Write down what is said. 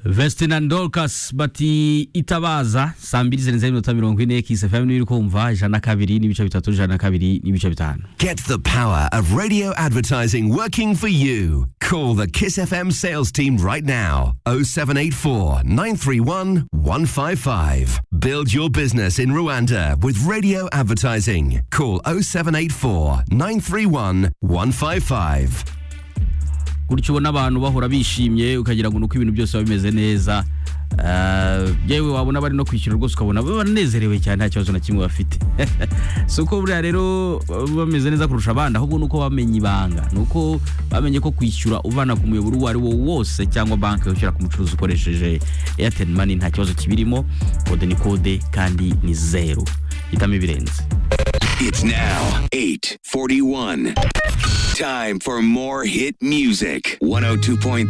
Vestin Dorcas bati itabaza saa mbili zirenze iminota mirongo ine kisefemu niyo uri kumva ijana na kabiri n'ibice bitatu ijana na kabiri n'ibice bitanu Get the power of radio advertising working for you. Call the Kiss FM sales team right now 0784 931 155. Build your business in Rwanda with radio advertising. Call 0784 931 155. gutyo ubona abantu bahora bishimye ukagira ngo ni uko ibintu byose biba bimeze neza Eh, yewe wabona bari no kwishyura rwose ukabona banezerewe cyane nta kibazo na kimwe bafite si uko buriya rero baba bameze neza kurusha abandi ahubwo ni uko bamenye ibanga ni uko bamenye ko kwishyura uvana ku muyoboro uwo ari wo wose cyangwa banki ushyira ku mucuruzi ukoresheje airtel money nta kibazo kibirimo kode ni kode kandi ni zeru hitamo ibirenze It's now 8:41. Time for more hit music. 102.3